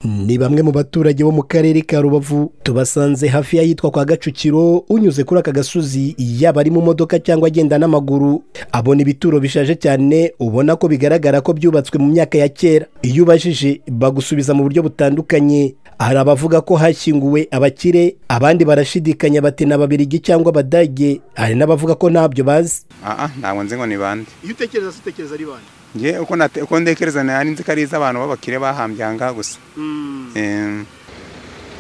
ni bamwe mu baturage bo mu karere ka rubavu tubasanze hafi y'ahitwa kwa gacukiro unyuze kuri aka gasozi yaba ari mu modoka cyangwa agenda n'amaguru abona ibituro bishaje cyane ubona ko bigaragara ko byubatswe mu myaka ya kera iyo ubajije bagusubiza mu buryo butandukanye hari abavuga ko hashyinguwe abakire abandi barashidikanya bati ni ababirigi cyangwa abadage hari n'abavuga ko ntabyo bazi aha ntabwo nzi ngo ni bande iyo utekereza se utekereza ari bande ngewe uko nate- uko ntekereza nari nzi ko ari iz'abantu b'abakire bahambye aha ngaha gusa Eh,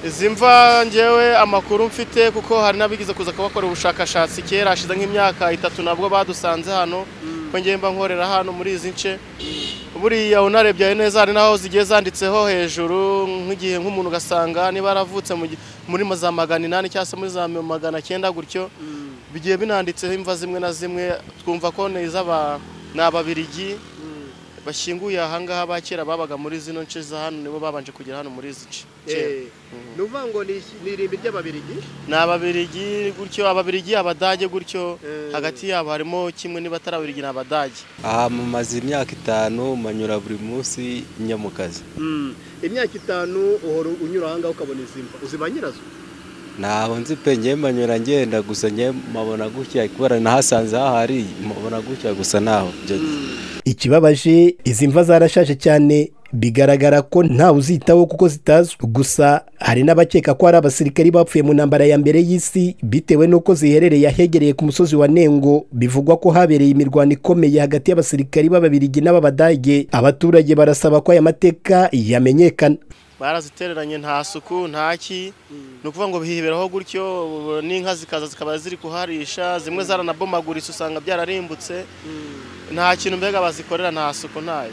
izi mva ngewe amakuru mfite kuko hari n'abigize kuza kubakora ubushakashatsi kera hashize nk'imyaka itatu nabwo badusanze hano ko ngewe mba nkorera hano muri izi nce buriya unarebye neza hari n'aho zigiye zanditseho hejuru nk'igihe nk'umuntu ugasanga niba yaravutse mu gi- muri ma- za magana inani cyangwa se muri za magana cyenda gutyo bigiye binanditseho imva zimwe na zimwe twumva ko ni iz'aba ni ababirigi bashyinguye ahangaha ba kera babaga muri zino nce za hano nibo babanje kugera hano muri izi nce kera. ni ukuvuga ngo ni ni irimbi ry'ababirigi ni ababirigi gutyo ababirigi abadage gutyo Eh. hagati yabo harimo kimwe niba atari ababirigi ni abadage aha mumaze imyaka itanu manyura buri munsi njya mu kazi imyaka itanu uhora unyura aha ngaha ukabona izi mva uziba nyirazo ntaho nzi pe ngewe manyura ngenda gusa ngewe mpabona gutya kubera nahasanze hahari mpabona gutya gusa ntaho byo ikibabaje izi mva zarashaje cyane bigaragara ko ntawe uzitaho kuko zitazwi gusa hari n'abakeka ko hari abasirikari bapfuye mu ntambara ya mbere y'isi bitewe n'uko ziherereye ahegereye ku musozi wa nengo bivugwa ko habereye imirwano ikomeye hagati y'abasirikari b'ababirigi n'ab'abadage abaturage barasaba ko aya mateka yamenyekana barazitereranye nta suku nta ki ni ukuvuga ngo bihiberaho gutyo ubu n'inka zikaza zikaba ziri kuharisha zimwe zaranabomaguritse usanga byararimbutse nta kintu mbega bazikorera nta suku ntayo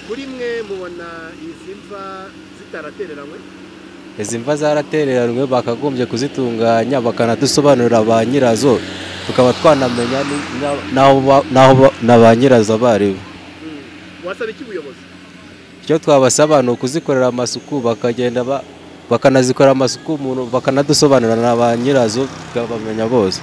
muri mwe mubona izi mva zitaratereranywe izi mva zaratereranywe bakagombye kuzitunganya bakanadusobanurira ba nyirazo tukaba twanamenya ni- na- n'aho ba- n'aho ba- na ba nyirazo abo ari bo wasaba iki ubuyobozi icyo twabasaba ni ukuzikorera amasuku bakagenda ba- bakanazikorera amasuku umuntu bakanadusobanurira na ba nyirazo bakabamenya bose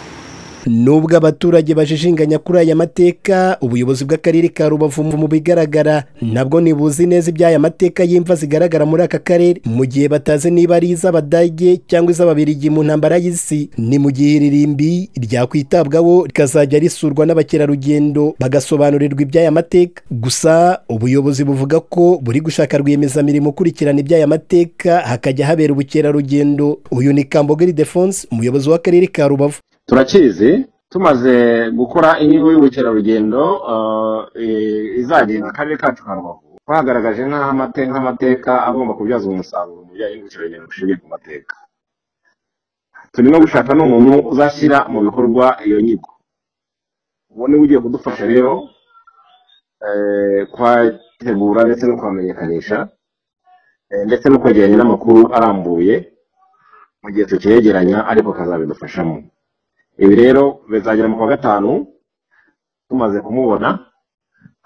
nubwo abaturage bajijinganya kuri aya mateka ubuyobozi bw'akarere ka rubavu mu bigaragara nabwo ntibuzi neza iby'aya mateka y'imva zigaragara muri aka karere mu gihe batazi niba ari iz'abadage cyangwa iz'ababirigi mu ntambara y'isi ni mu gihe iri rimbi ryakwitabwaho rikazajya risurwa n'abakerarugendo bagasobanurirwa iby'aya mateka gusa ubuyobozi buvuga ko buri gushaka rwiyemezamirimo ukurikirana iby'aya mateka hakajya habera ubukerarugendo uyu ni kambogeri defonse umuyobozi w'akarere ka rubavu turakizi tumaze gukora inyigo y'ubukerarugendo eh, eh, izagenda akarere kacu ka rubavu twagaragaje nk'amate- nk'amateka agomba kubyazwa umusaruro mu bijyanye n'ubukerarugendo bushingiye ku mateka turimo gushaka n'umuntu uzashyira mu bikorwa iyo nyigo uwo niwe ugiye kudufasha rero eh, kwategura ndetse no kuhamenyekanisha eh, ndetse no kwegeranya n'amakuru arambuye mu gihe tukiyegeranya ariko akazabidufashamo ibi rero bizagera mu kwa gatanu tumaze kumubona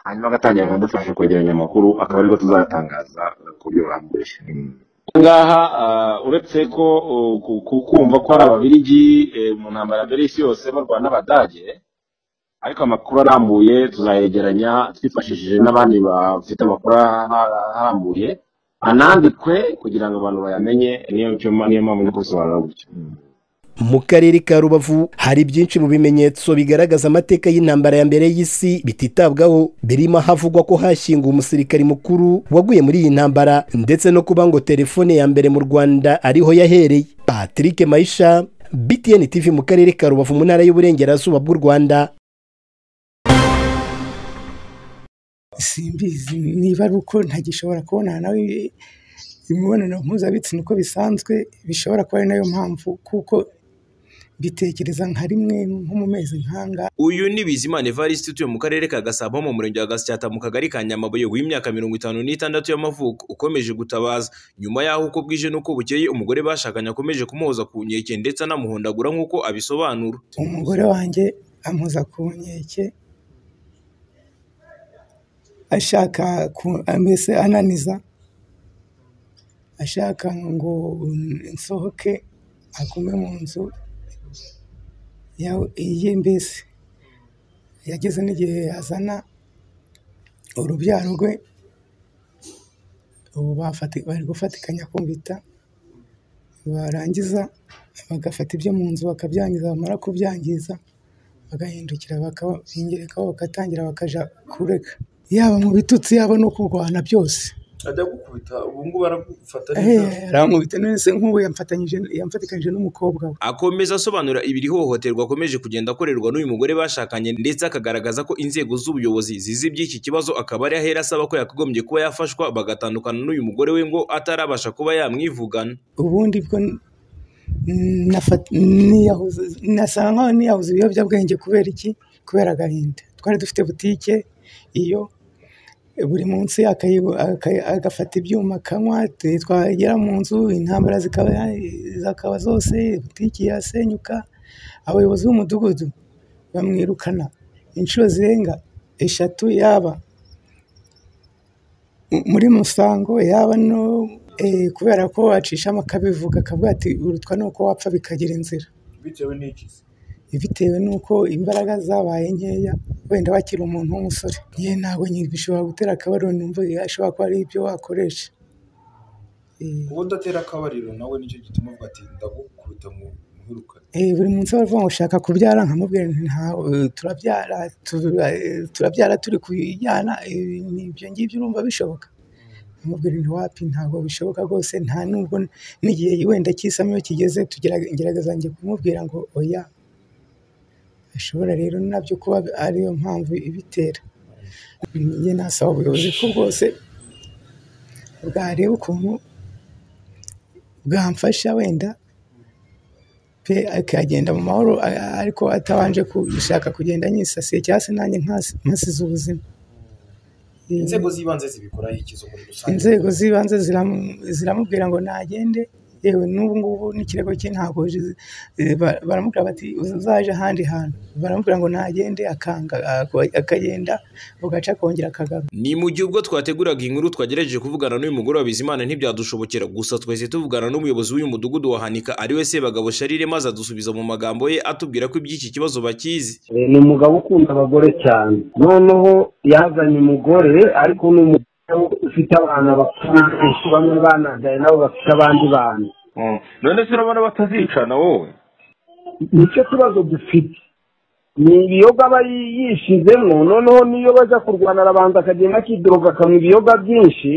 hanyuma agatangira kudufasha kwegeranya amakuru akaba aribwo tuzatangaza ku buryo burambuye aha ngaha ah, uretse ko uh, ku- ku- kumva ko ari ababirigi eh, mu ntambara mbere y'isi yose barwana n'abadage ariko amakuru arambuye tuzayegeranya twifashishije n'abandi bafite amakuru ara- arambuye anandikwe kugira ngo abantu bayamenye niyo niyo mpamvu ndi kubisobanura gutyo Mm. mu karere ka rubavu hari byinshi mu bimenyetso bigaragaza amateka y'intambara ya mbere y'isi bititabwaho birimo ahavugwa ko hashyinguwe umusirikari mukuru waguye muri iyi ntambara ndetse no kuba ngo telefone ya mbere mu rwanda ariho yahereye patrick mayisha btn tv mu karere ka rubavu mu ntara y'uburengerazuba bw'u rwanda simbizi niba ari uko ntagishobora kubonana nawe imibonano mpuzabitsina uko bisanzwe bishobora kuba ari nayo mpamvu kuko mbitekereza nka rimwe nko mu mezi nk'anga uyu ni bizimana evariste utuye mu karere ka gasabo mu murenge wa gasyata mu kagari ka nyamabuye w'imyaka mirongo itanu n'itandatu y'amavuko ukomeje gutabaza nyuma y'aho uko bwije n'uko bukeye umugore bashakanye akomeje kumuhoza ku nkeke ndetse anamuhondagura nk'uko abisobanura umugore wanjye ampoza ku nkeke ashaka ku- mbese ananiza ashaka ngo nsohoke agume mu nzu ya- iye mbese yageze n'igihe yazana urubyaro rwe ubu bafati- bari gufatikanya kumvita barangiza bagafata ibyo mu nzu bakabyangiza bamara kubyangiza bagahindukira bakabingirikaho bagatangira bakajya kurega yaba mu bitutsi yaba no kurwana byose adagukubita ubu ngubu aragufata aramubita none nk'ubu yamfatanyije yamfatikanyije n'umukobwa we akomeza asobanura ibiri hohoterwa akomeje kugenda akorerwa n'uyu mugore bashakanye ndetse akagaragaza ko inzego z'ubuyobozi zizi iby'iki kibazo akaba ari ahera asaba ko yakagombye kuba yafashwa bagatandukana n'uyu mugore we ngo atarabasha kuba yamwivugana ubundi bwo n- nafa- niyahuza nasanga nkaho niyahuza ibiyobyabwenge kubera iki kubera agahinda twari dufite butike iyo buri munsi akayi- akayi- agafata ibyuma akanywa t- twagera mu nzu intambara zikaba zikaba zose butike yasenyuka abayobozi b'umudugudu bamwirukana inshuro zirenga eshatu yaba mu- muri musango yaba no eh, kubera ko wacishamo akabivuga akavuga ati urutwa ni uko wapfa bikagira inzira bitewe n'iki bitewe n'uko imbaraga zabaye nkeya wenda wakira umuntu w'umusore ye ntabwo nyine bishobora gutera akabariro numva ashobora kuba ari ibyo wakoresha Eh, uwo ndatera akabariro nawe nicyo gituma avuga ati ndagukubita mu nkurukane eh, buri munsi baravuga ngo ushaka kubyara nkamubwira nti ntawe turabyara tura- eh, turabyara turi kujyana eh, ni ibyo ngibyo urumva bishoboka nkamubwira nti wapi ntabwo bishoboka rwose nta nubwo n'igihe wenda cy'isamo iyo kigeze tugerage- ngerageza njye kumubwira ngo oya ashobora rero nabyo kuba ariyo mpamvu ibitera njye nasaba ubuyobozi ko bwose bwareba ukuntu bwamfasha wenda pe akagenda mu mahoro a- ariko atabanje gushaka kugenda anyisasiye cyangwa se nanjye nkasi- nkasize ubuzima inzego z'ibanze zibikoraho ikizo muri rusange inzego z'ibanze ziramu- ziramubwira ngo nagende yewe n'ubu ngubu n'ikirego cye ntabwo zi- eh, ba- baramubwira bati uzaje ahandi hantu baramubwira ngo nagende akanga ako- akagenda bugaca akongera akagaruka ni mu gihe ubwo twateguraga inkuru twagerageje kuvugana n'uyu mugore wa Bizimana ntibyadushobokera gusa twese tuvugana n'umuyobozi w'uyu mudugudu wa Hanika ari we Sebagabo Sharire maze adusubiza mu magambo ye atubwira ko iby'iki kibazo bakizi Eh, ni umugabo ukunda abagore cyane noneho yazanye umugore ariko ni umugabo ufite abana bakuru benshi, bamwe banagaye nabo bafite abandi bana none se urabona batazicana wowe nicyo kibazo dufite ni ibiyoga aba yishizemo noneho niyo bajya kurwana arabanza akagenda akiduroga akanywa ibiyoga byinshi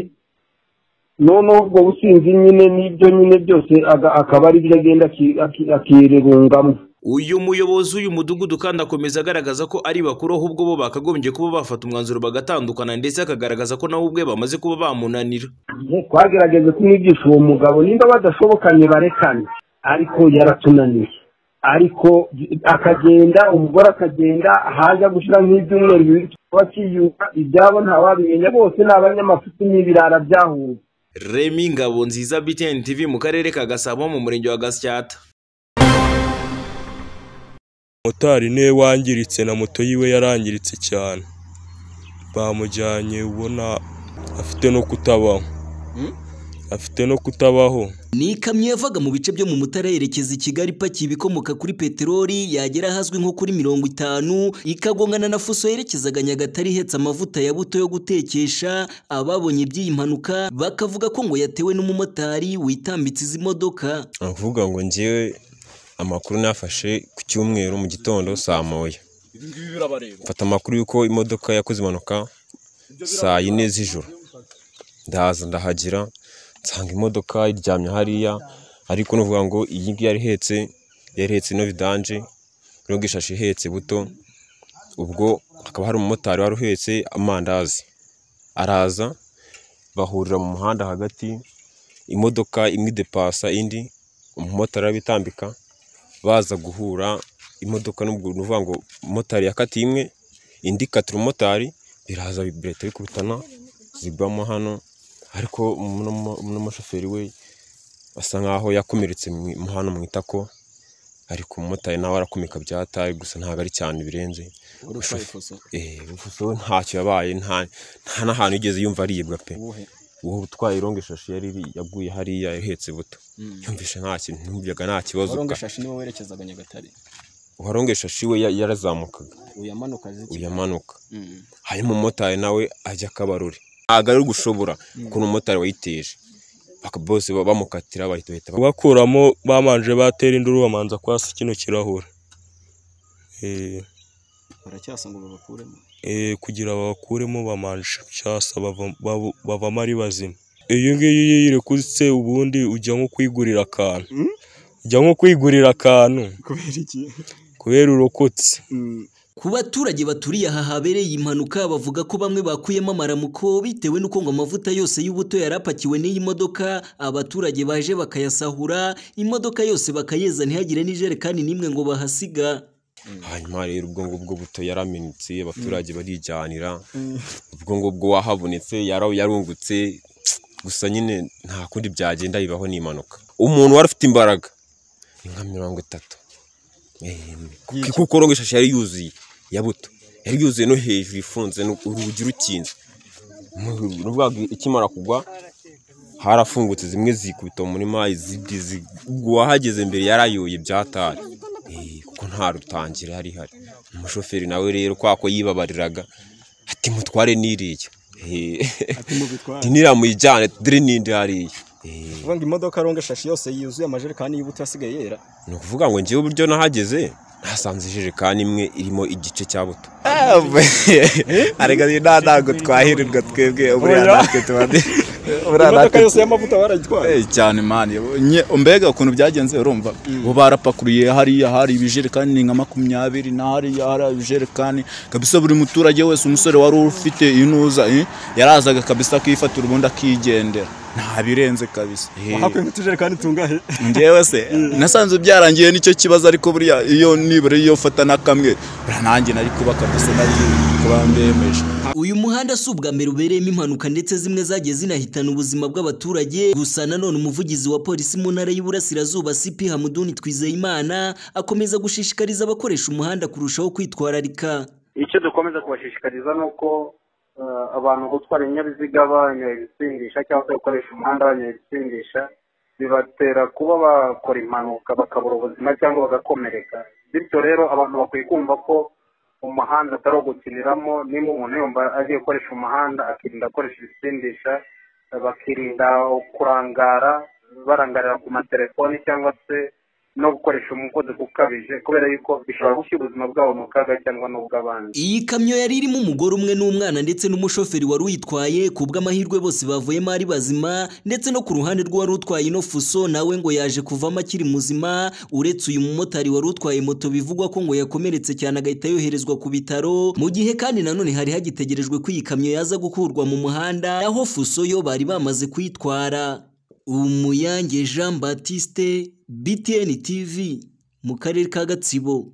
noneho ubwo businzi nyine n'ibyo nyine byose aga- akaba ari byo agenda aki- aki- akirirungamo uyu muyobozi w'uyu mudugudu kandi akomeza agaragaza ko ari bakuru ahubwo bo bakagombye kuba bafata umwanzuro bagatandukana ndetse akagaragaza ko nabo ubwe bamaze kuba bamunanira twagerageje kumwigisha uwo mugabo nimba badashobokanye barekane ariko yaratunaniye ariko akagenda umugore akagenda haza gushyira nk'ibyumweru bibiri tukaba kiyuka ibyabo ntawabimenya bose ni abanyamafuti n'ibirara byahuye Remy Ngabonziza BTN TV mu karere ka Gasabo mu murenge wa Gasyata motari niwe wangiritse na moto yiwe yarangiritse cyane bamujyanye ubona afite no kutabaho afite no kutabaho Ni ikamyo yavaga mu bice byo mu Mutara yerekeza i Kigali ipakiye ibikomoka kuri peteroli yagera ahazwi nko kuri mirongo itanu ikagongana na fuso yerekezaga Nyagatare ihetse amavuta ya buto yo gutekesha ababonye iby'iyi mpanuka bakavuga ko ngo yatewe n'umumotari witambitse izi modoka avuga ngo ngewe amakuru nafashe ku cyumweru mu gitondo saa moya mfata amakuru y'uko imodoka yakoze impanuka saa yine z'ijoro ndahaza ndahagera nsanga imodoka iryamye hariya ariko nuvuga ngo iyi ngiyi yari ihetse yari ihetse ino vidanje iriho bwishashi ihetse buto ubwo hakaba hari umumotari wari uhetse amandazi araza bahurira mu muhanda hagati imodoka imwe idepasa indi umumotari arabitambika baza guhura imodoka n'ubwo ni ukuvuga ngo umumotari yakatiye imwe indi ikatira umumotari biraza birahita bikubitana zigwamo hano ariko n'umu- n'umushoferi we asa nkaho yakomeretse mu- mu hano mu itako ariko umumotari nawe arakomeka byataye gusa ntabwo ari cyane birenze Eh, ufuso we ntacyo yabaye nta nta n'ahantu yigeze yumva aribwa pe uwo utwaye irongo ishashi yari iri- yaguye hariya ihetse buto yumvishe nta kintu yumvaga nta kibazo ka- niwe werekezaga Nyagatare uwarongo ishashi we ya- yarazamukaga uyamanuka uyamanuka hanyuma umumotari nawe ajya akabarore ntabwo ari gushobora ukuntu umumotari wayiteje bose bamukatira bahita bakuramo bamanje batera induru bamanza kwasa kino kirahure Eh, baracyasa ngo babakuremo eh, kugira babakuremo bamanje cyasa bava- bava- bavamo ari bazima iyo ngiyo iyo irekutse ubundi ujya nko kwigurira akantu ujya nko kwigurira akantu kubera iki kubera urokotse Ku baturage baturiye aha habereye impanuka bavuga ko bamwe bakuyemo amaramuko bitewe n'uko ngo amavuta yose y'ubuto yari apakiwe n'iyi modoka abaturage baje bakayasahura imodoka yose bakayeza ntihagire n'ijerekani n'imwe ngo bahasiga hanyuma rero ubwo ngubwo buto yaramenetse abaturage barijyanira ubwo ngubwo wahabonetse yara- yarungutse gusa nyine nta kundi byagenda bibaho n'impanuka umuntu wari ufite imbaraga ni nka mirongo itatu Eh, ku- kuko rongo ishashi yari yuzuye ya buto yari yuzuye no hejuru ifunze no- urugi rukinze Mu- ruvuga ngo ikimara kugwa harafungutse zimwe zikubita mu murima izindi zi- uwahageze mbere yarayoye ibyatari kuko nta rutangira hari hari umushoferi nawe rero kwa ko yibabariraga ati mutware n'iriya mubitware. niriya muyijyane dore n'indi hariya kuvuga ngo imodoka ronga shashi yose yuzuye amajerekani y'ubuto yasigaye yera ni ukuvuga ngo njyewe uburyo nahageze nasanze ijerekani imwe irimo igice cya buto arega nta ntago twahirirwa twebwe buriya Oya. natwe tuba du- buriya imodoka natwe- yose y'amavuta barayitwaye Eh, cyane mani Nye- mbega ukuntu byagenze urumva bo barapakuriye hariya hari ibijerekani ni nka makumyabiri na hariya hari ibijerekani kabisa buri muturage wese umusore wari ufite inuza eh, yarazaga kabisa akifatira ubundi akigendera nta birenze kabisa Eh. wahakuye nk'utujerekani tungahe njyewe se nasanze byarangiye nicyo kibazo ariko buriya iyo nibura iyo fata na kamwe buriya nanjye nari kuba kabisa nari kuba mbemeje uyu muhanda si ubwa mbere ubereyemo impanuka ndetse zimwe zagiye zinahitana ubuzima bw'abaturage gusa nanone umuvugizi wa polisi mu ntara y'Iburasirazuba CP Hamuduni Twizeyimana akomeza gushishikariza abakoresha umuhanda kurushaho kwitwararika icyo dukomeza kubashishikariza ni uko eh, abantu gutwara ibinyabiziga banyoye ibisindisha cyangwa se gukoresha umuhanda banyoye ibisindisha bibatera kuba bakora impanuka bakabura ubuzima cyangwa bagakomereka bityo rero abantu bakwiye kumva ko umuhanda atari ugukiniramo niba umuntu yumva agiye gukoresha umuhanda akirinda akoresha ibisindisha eh, bakirinda kurangara barangarira ku matelefoni cyangwa se no gukoresha umuvuduko ukabije kubera yuko bishobora gushyira ubuzima bwabo mu kaga cyangwa n'ubw'abandi Iyi kamyo yari irimo umugore umwe n'umwana ndetse n'umushoferi wari uyitwaye ku bw'amahirwe bose bavuyemo ari bazima ndetse no ku ruhande rw'uwari utwaye ino fuso nawe ngo yaje kuvamo akiri muzima uretse uyu mumotari wari utwaye moto bivugwa ko ngo yakomeretse cyane agahita yoherezwa ku bitaro mu gihe kandi nanone hari hagitegerejwe ko iyi kamyo yaza gukurwa mu muhanda aho fuso yo bari bamaze kuyitwara umuyange Jean Baptiste BTN TV mu karere ka Gatsibo